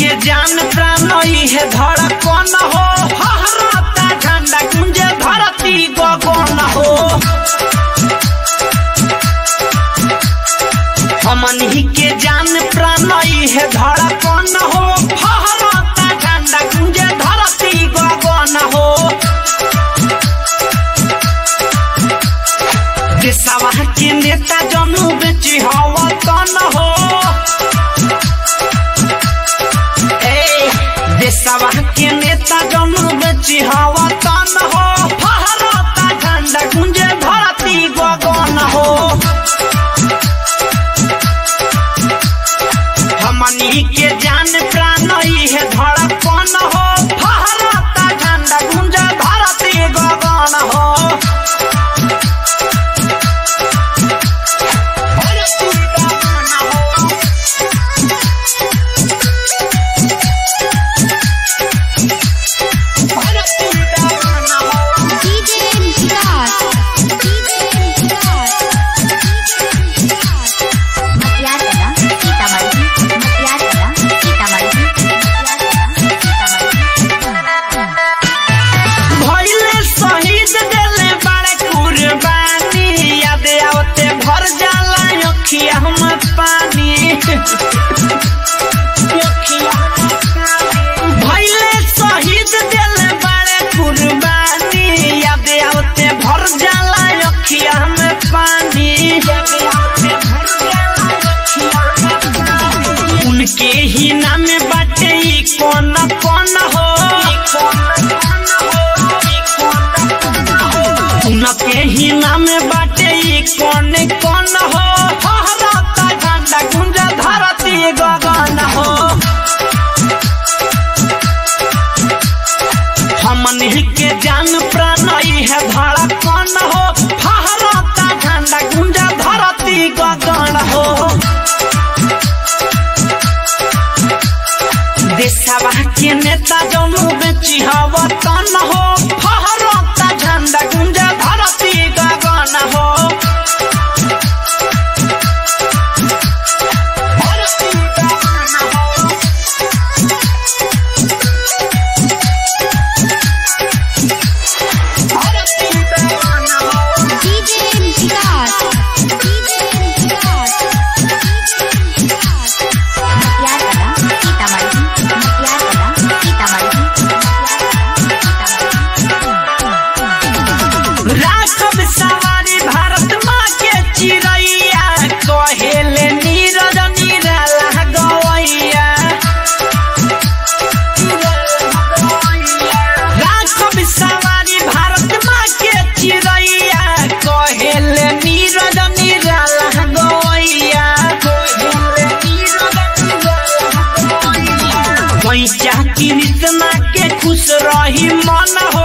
के जान प्राण है धड़कन हो फहराता झंडा गुंजे धरती गगन हो हमनी के जान प्राण है धड़कन हो फहराता झंडा गुंजे धरती गगन हो देशवा के नेता जनू बेची हवा तन हो ए देशवा के नेता जनू बेची हवा तन हो फहराता झंडा गुंजे धरती गगन हो हमनी के जान प्राण है धड़कन हो फहराता झंडा गुंजे धरती गगन हो DJ Vikas. DJ Vikas. Matiarda, Sitamarhi, Matiarda, Sitamarhi, भइले शहीद देले बड़े कुर्बानी याद आवते भर जाला अखिया हम पानी भइले शहीद देले बड़े कुर्बानी याद आवते भर जाला अखिया हम पानी उनके ही नाम बाटे ई कौन कौन हो उनके ही नाम बाटे ई कौन कौन हो फहराता झंडा गुंजा धरती गगन हो हमन के जान प्राण ई है धड़कन हो फहराता झंडा गुंजा धरती गगन हो देशवा के नेता जनू बेची हवा तन हो फहरता झंडा गुंजा धरती गगन हो DJ Vikas. DJ Vikas. Matiarda, Sitamarhi, Matiarda, Sitamarhi, राखब सवारी भारत माँ के चिड़ैया कहेले नीरज निराला गवैया राखब सवारी भारत माँ के चिड़ैया कहेले नीरज निराला गवैया पैसा कृष्णा के खुश रही मन हो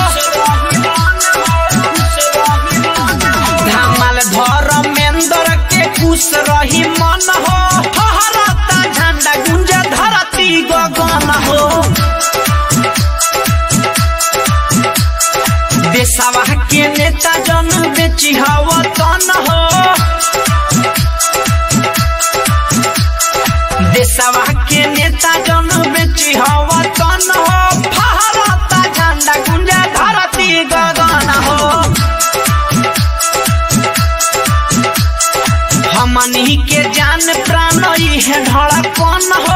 धमाल धर्मेंद्र के खुश रही मन हो फहराता झंडा गुंज धरती गगन हो देशवा के नेता जन बेची हवा तन हो देशवा के नेता जन बेची हवा तन हो फहराता झंडा गुंजा धरती गगन हो हमनी के जान प्राण ई है धड़कन हो